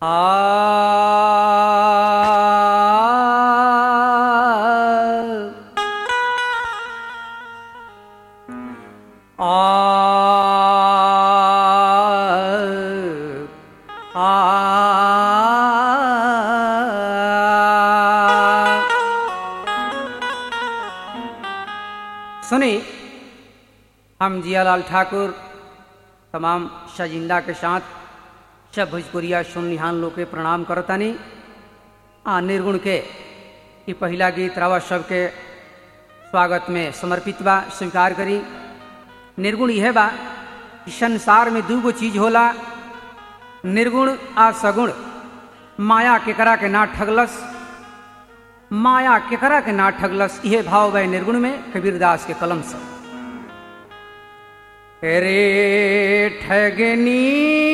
आ सुनी हम जियालाल ठाकुर तमाम शाजिंदा के साथ सब भोजपुरिया सुननिहान लोग के प्रणाम करतानी आ निर्गुण के ई पहिला गीत रावा सबके स्वागत में समर्पित बा स्वीकार करी निर्गुण यह बा कि संसार में दूगो चीज होला निर्गुण आ सगुण माया केकरा के ना ठगलस माया केकरा के ना ठगलस यह भाव बा निर्गुण में कबीरदास के कलम से रे ठगनी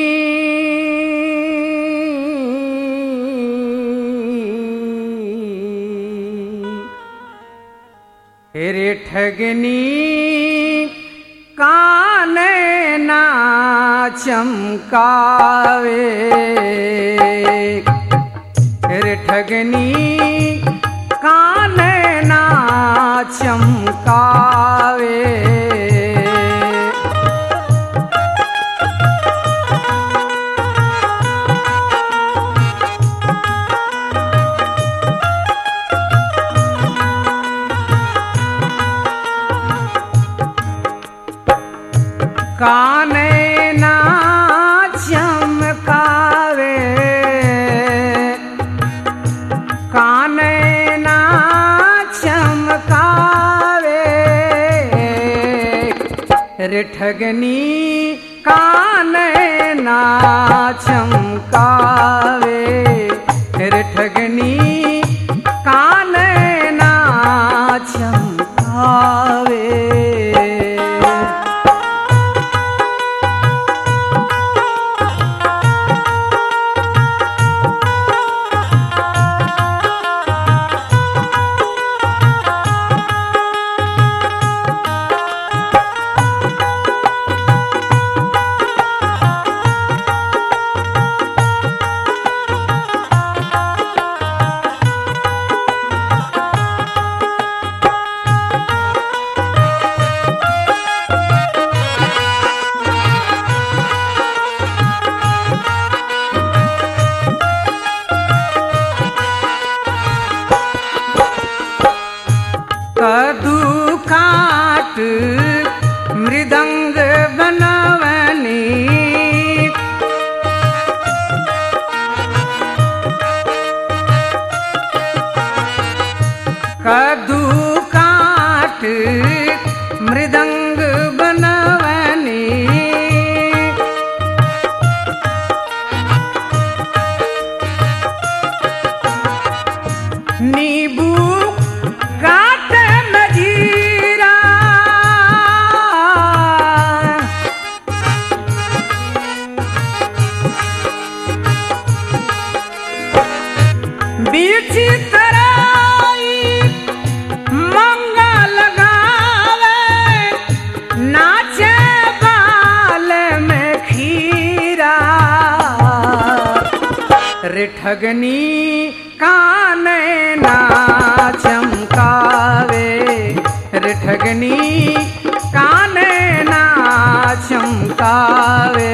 रे ठगनी कान ना चमकावे रे ठगनी कान ना चमकावे काने ना चमकावे काने ना चमकावे रे ठगनी काने ना चमकावे रे ठगनी काने ना चमकावे कदू काट मृदंग बनवनी कदू काट मृदंग बनवनी नींबू काट मजीरा बीच तराई मंगा लगावे नाचे बाल में खीरा रे ठगनी काने ना चमकावे रे ठगनी काने ना चमकावे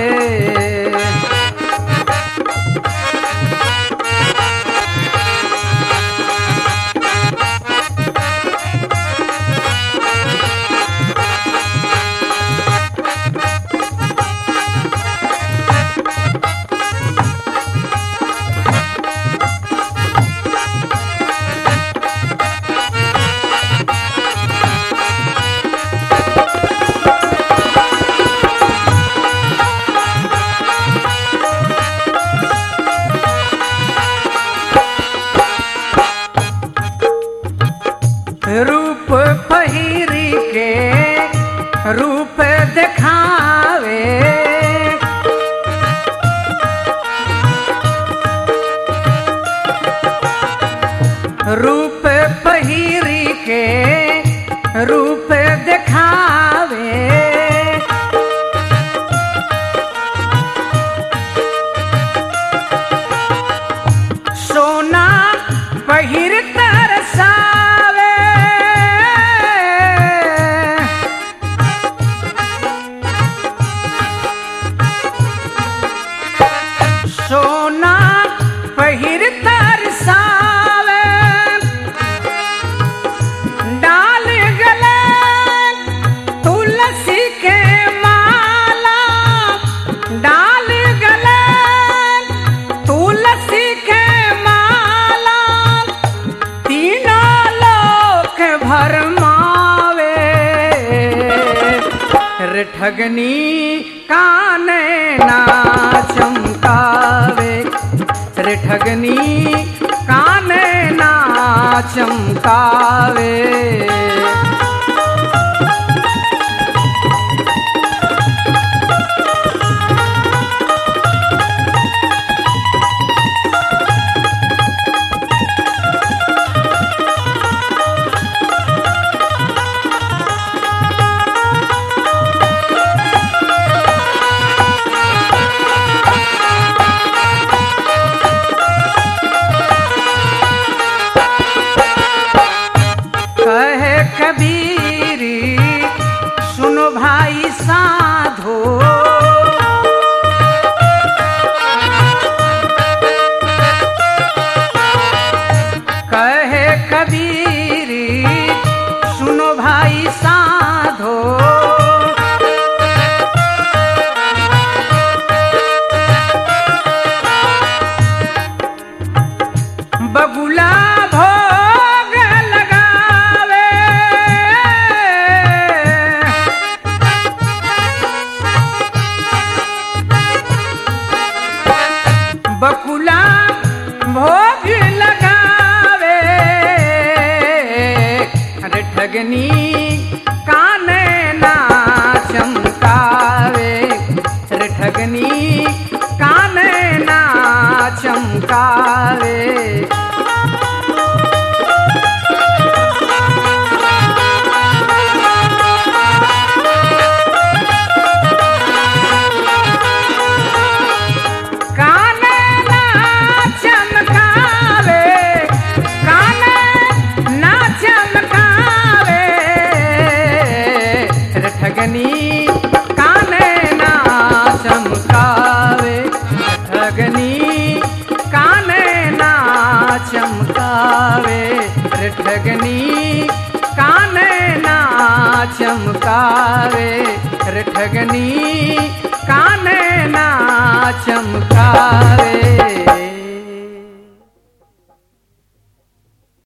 ठगनी काने ना चमकावे रे ठगनी काने ना चमकावे कहे कबीरी सुनो भाई साधो कहे कबीरी सुनो भाई साधो बगुला भोग लगावे बकुला भोग लगावे अरे ठगनी काने ना चमकावे अरे ठगनी काने ना चमकावे काने ना चमकावे काने ना चमकावे रे ठगनी काने ना चमकावे ठगनी काने ना चमकावे रे ठगनी काने ना चमकावे रे ठगनी काने ना चमकावे